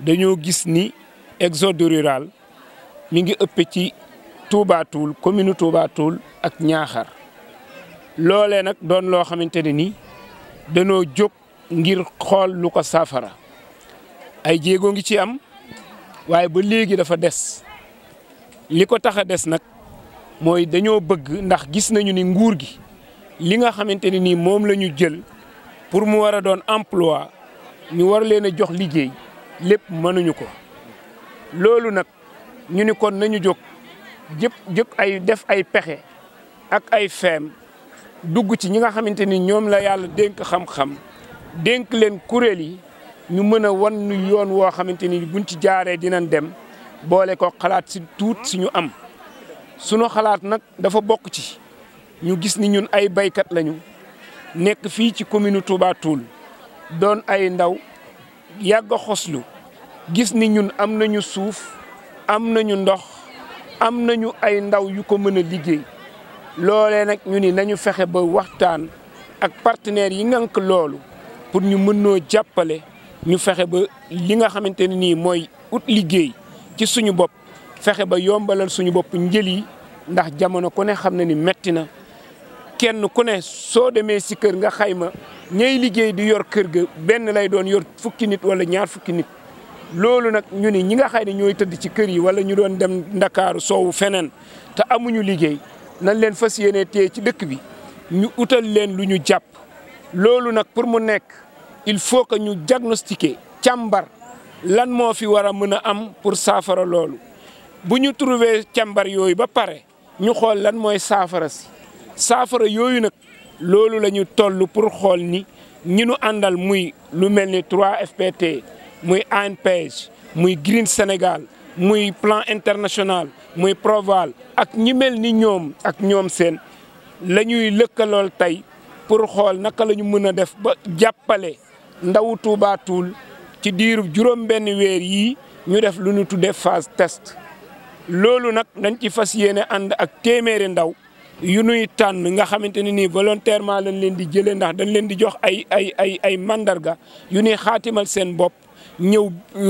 dañoo gis ni exode rural mi ngi ëpp ci Touba Toul commune Touba Toul ak Ñaaxar loolee nag doon loo xamante ne ni danoo jóg ngir xool lu ko saafara ay jéego ngi ci am waaye ba léegi dafa des li ko tax a des nag mooy dañoo bëgg ndax gis nañu ni nguur gi li nga xamante ne nii moom la ñu jël pour mu war a doon emploi ñu war leen a jox liggéey lépp mënuñu ko loolu nag ñu ni kon nañu jóg jëpp jëpp ay def ay pexe ak ay feem dugg ci ñi nga xamante ni ñoom la yàlla dénk xam-xam dénk leen kuréel yi ñu mën a wan ñu yoon woo xamante ni buñ ci jaaree dinañ dem boole ko xalaat si tuut si ñu am sunu xalaat nag dafa bokk ci ñu gis ni ñun ay baykat lañu nekk fii ci commune Touba Toul doon ay ndaw yàgg a xoslu gis ni ñun am nañu suuf am nañu ndox am nañu ay ndaw yu ko mën a liggéey loolee nag ñu ni nañu fexe ba waxtaan ak partenaires yi ngànk loolu pour ñu mën noo jàppale ñu fexe ba li nga xamante ne nii mooy ut liggéey ci suñu bopp fexe ba yombalal suñu bopp njël yi ndax jamono ku ne xam na ni metti na kenn ku ne soo demee si kër nga xayma ñay liggéey di yor kër ga benn lay doon yor fukki nit wala ñaar fukki nit loolu nag ñu ni ñi nga xay ne ñooy tëdd ci kër yi wala ñu doon dem ndakaaru soowu feneen te amuñu liggéey nañ leen fas yéene téye ci dëkk bi ñu utal leen lu ñu jàpp loolu nag pour mu nekk il faut que ñu diagnostiquer càmbar lan moo fi war a mën a am pour saafara loolu bu ñu trouvé càmbar yooyu ba pare ñu xool lan mooy saafara si saafara yooyu nag loolu la ñu toll pour xool ni ñi nu àndal muy lu mel ni 3FPT muy ANPEJ muy Green Sénégal muy plan international muy Proval ak ñi mel ni ñoom ak ñoom seen la ñuy lëkkalool tey pour xool naka la ñu mën a def ba jàppale ndawu Touba Toul ci diiru juróom benn weer yii ñu def lu ñu tuddee phase test loolu nag dañ ci fas yéene ànd ak téeméeri ndaw yu nuy tànn nga xamante ne nii volontairement lañ leen di jëlee ndax dañ leen di jox ay ay ay ay mandarga yu nuy xaatimal seen bopp ñëw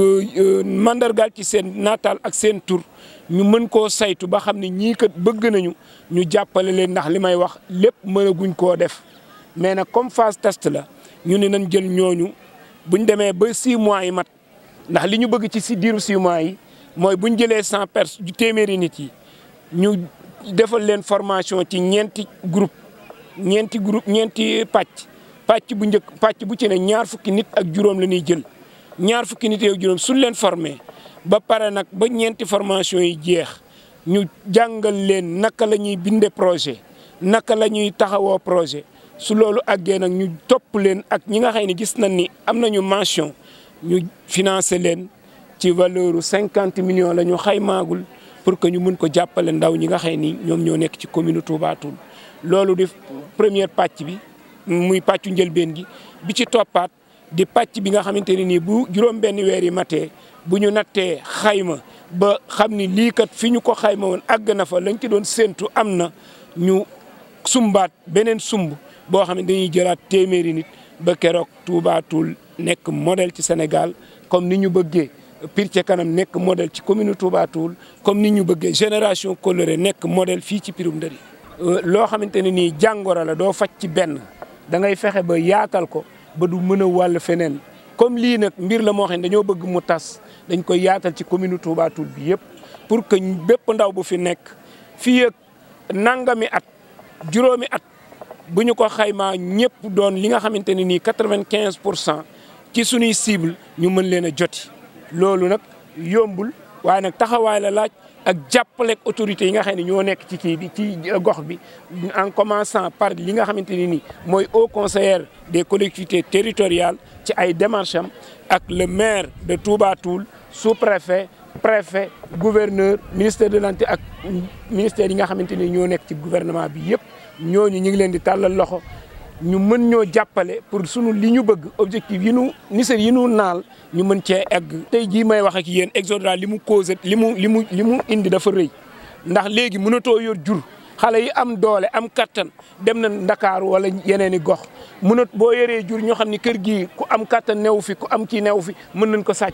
mandargaal ci seen naataal ak seen tur ñu mën koo saytu ba xam ne ñii kat bëgg nañu ñu jàppale leen ndax li may wax lépp mënaguñ koo def mais nag comme phase test la ñu ne nañ jël ñooñu buñ demee ba 6 mois yi mat ndax li ñu bëgg ci si diiru 6 mois yi mooy buñ jëlee 100 personnes téeméeri nit yi ñu defal leen formation ci ñeenti groupe ñeenti groupe ñeenti pàcc pàcc bu njëkk pàcc bu ci ne ñaar fukki nit ak juróom la ñuy jël ñaar fukki nit ak juróom suñ leen formé ba pare nag ba ñeenti formation yi jeex ñu jàngal leen naka la ñuy binde projet naka la ñuy taxawoo projet su loolu àggee nag ñu topp leen ak ñi nga xam ne gis nañ ni am nañu mention ñu financer leen ci valeur cinquante millions la ñu xaymaagul pour que ñu mën ko jàppale ndaw ñi nga xam ni ñoom ñoo nekk ci commune Touba Toul loolu di première pàcc bi muy pàccu njëlbeen gi bi ci toppaat di pàcc bi nga xamante ne nii bu juróom benn weer yi matee bu ñu nattee xayma ba xam ni lii kat fi ñu ko xayma woon àgg na fa lañ ci doon séentu am na ñu sumbaat beneen sumb boo xam ne dañuy jëlaat téeméeri nit ba keroog Touba Toul nekk modèle ci Sénégal comme ni ñu bëggee Pire ca kanam nekk modèle ci commune Touba Toul comme ni ñu bëggee génération coloré nekk modèle fii ci Pirum Ndëri loo xamante ne nii jàngoro la doo faj ci benn da ngay fexe ba yaatal ko ba du mën a wàll feneen comme lii nag mbir la moo xam ne dañoo bëgg mu tas dañ koy yaatal ci commune Touba Toul bi yëpp pour que bépp ndaw bu fi nekk fii ak nangami at juróomi at bu ñu ko xaymaa ñëpp doon li nga xamante ne nii quatre-vingt-quinze pour cent ci suñuy cible ñu mën leen a joti loolu nag yombul waaye nag taxawaay la laaj ak jàppaleeg autorités yi nga xam ne ñoo nekk ci kii bi ci gox bi en commençant par li nga xamante ne nii mooy haut conseiller des collectivités territoriales ci ay démarches am ak le maire de Touba Toul sous-préfet préfet gouverneur ministère de l'Intérieur ak ministère yi nga xamante ni ñoo nekk ci gouvernement bi yëpp ñooñu ñu ngi leen di tàllal loxo ñu mën ñoo jàppale pour sunu li ñu bëgg objectif yi nu nisër yi nu naal ñu mën cee egg. tey jii may wax ak yéen exode rural li mu causé li mu li mu li mu indi dafa rëy ndax léegi mënatoo yor jur xale yi am doole am kattan dem na Ndakaaru wala yeneen i gox mënat boo yoree jur ñoo xam ni kër gii ku am kattan newu fi ku am kii newu fi mën nañ ko sàcc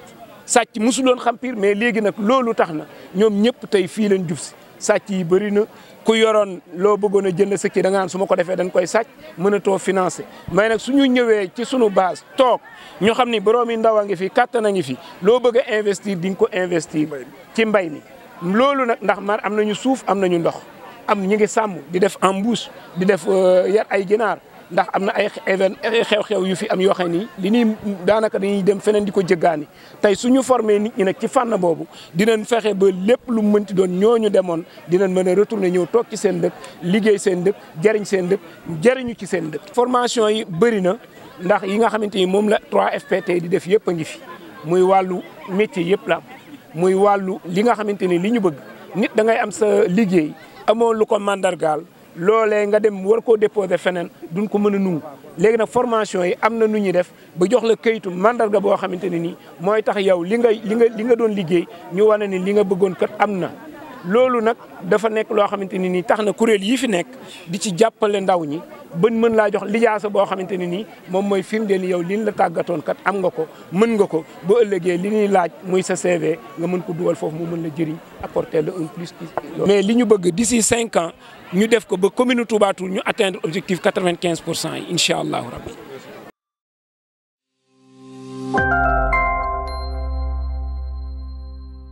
sàcc mosuloon xam Pire mais léegi nag loolu tax na ñoom ñëpp tey fii leen jub si sàcc yi bëri na ku yoroon loo bëggoon a jënd sëkki da nga naan su ma ko defee dañ koy sàcc mënatoo financé mais nag suñu ñëwee ci sunu base toog ñu xam ni borom yi ndaw a ngi fi kattan a ngi fi loo bëgg a investir di nga ko investir ci mbay mi loolu nag ndax man am nañu suuf am nañu ndox am ñu ngi sàmm di def embouche di def yar ay ginaar ndax am na ay even xew-xew yu fi am yoo xam ni li ñuy daanaka dañuy dem feneen di ko jëggaani tey suñu formé nit ñi nag ci fànn boobu dinañ fexe ba lépp lu mu mënti doon ñooñu demoon dinañ mën a retourner ñëw toog ci seen dëkk liggéey seen dëkk jëriñ seen dëkk jëriñu ci seen dëkk. formation yi bëri na ndax yi nga xamante ni moom la 3FPT di def yëpp a ngi fi muy wàllu métier yëpp la muy wàllu li nga xamante ni li ñu bëgg nit da ngay am sa liggéey amoo lu ko mandargaal. loolee nga dem war koo déposer feneen duñ ko mën a nungu léegi nag formation yi am na nu ñuy def ba jox la kayitu mandarga boo xamante ne nii mooy tax yow li nga li nga li nga doon liggéey ñu wane ni li nga bëggoon kat am na. loolu nag dafa nekk loo xamante ne nii tax na kuréel yi fi nekk di ci jàppale ndaw ñi bën mën laa jox lijaasa boo xamante ne nii moom mooy firndeel yow liñ la tàggatoon kat am nga ko mën nga ko ba ëllëgee li ñuy laaj muy sa CV nga mën ko dugal foofu mu mën la jëriñ apporter le un plus. mais li ñu bëgg d'ici cinq ans ñu def ko ba commune Touba Toul ñu atteindre objectif quatre-vingt-quinze pour cent yi incha allahu rabbi